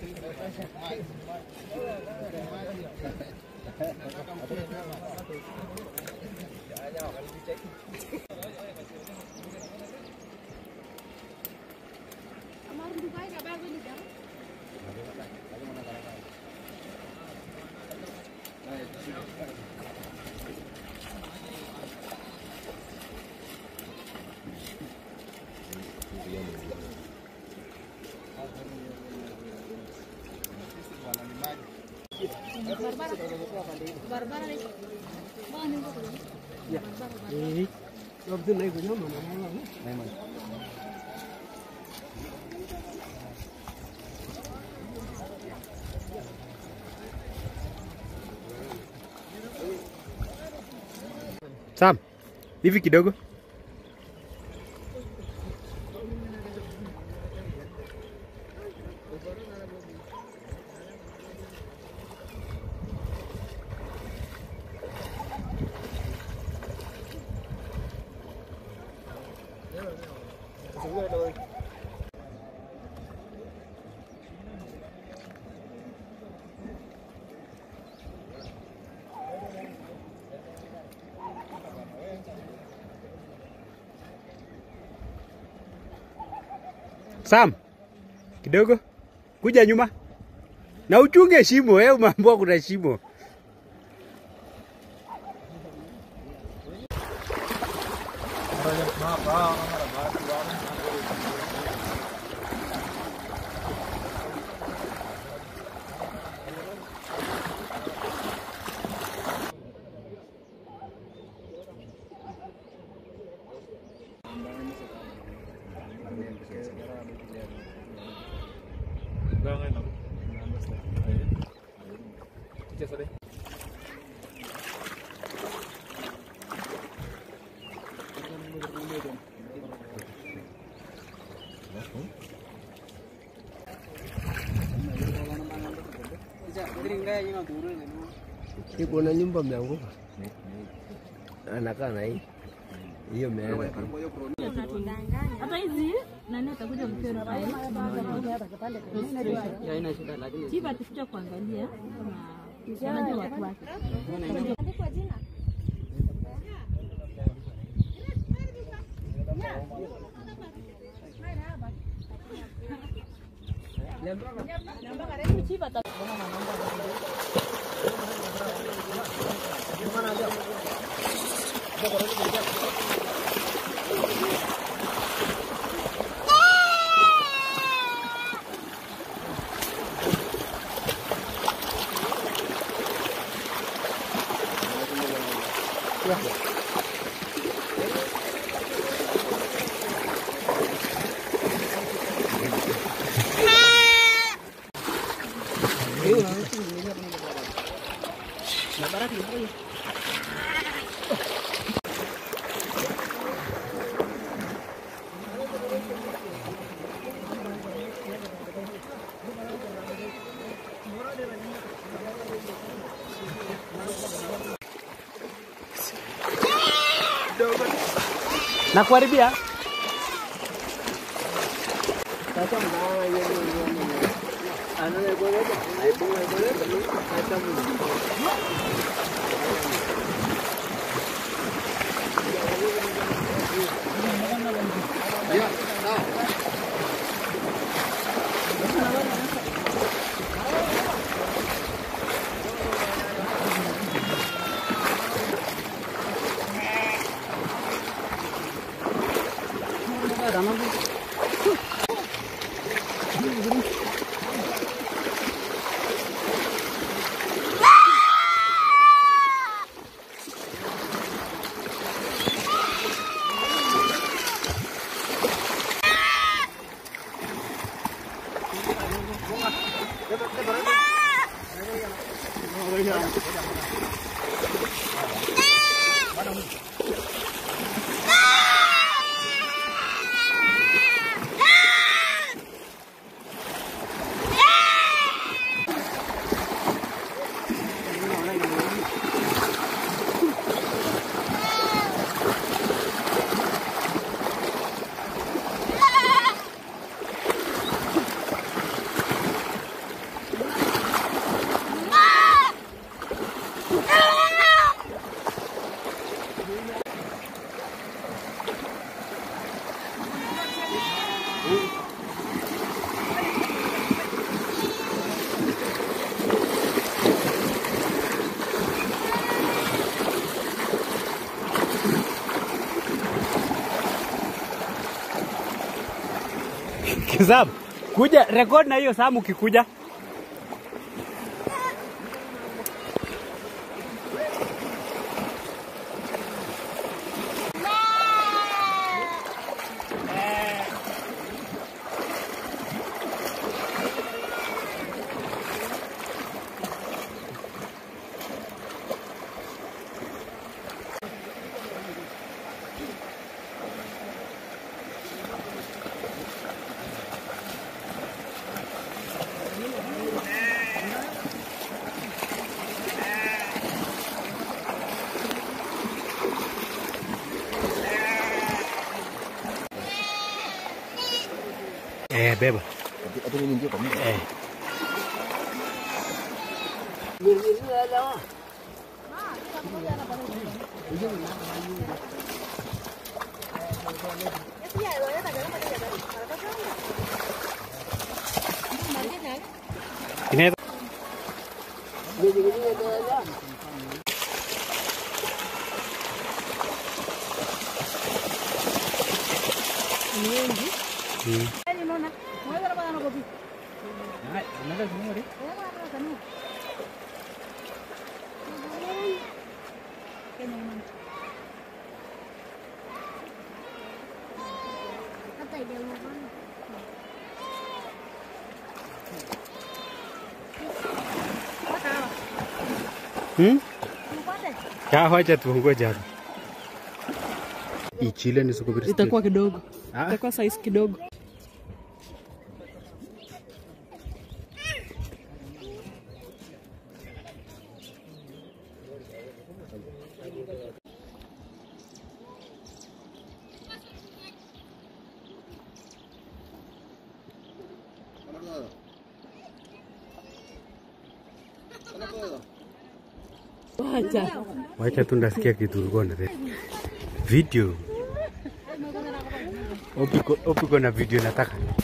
Sam, hivi kidogo. Sam, kidogo kuja nyuma na uchunge shimo. Wewe umeambiwa kuna shimo. Iko na nyumba imeanguka, anakaa na hii hiyo imeenda tu. hata hizi nani atakuja mpira pale chief atakuja kuangalia kama anajua watu wake Chief ata- Na kuharibia Sam, kuja record na hiyo Sam ukikuja. Eh, beba. Hata mimi ndio kwa mimi. Eh. Inaweza Mm. Hmm? Ya, wacha tuongoje hapa. Ichile ni sukubiri. Itakuwa kidogo, Ah. itakuwa size kidogo. Wacha. Wacha tu ndasikia kitu ulikuwa na video. Opiko, opiko na video nataka.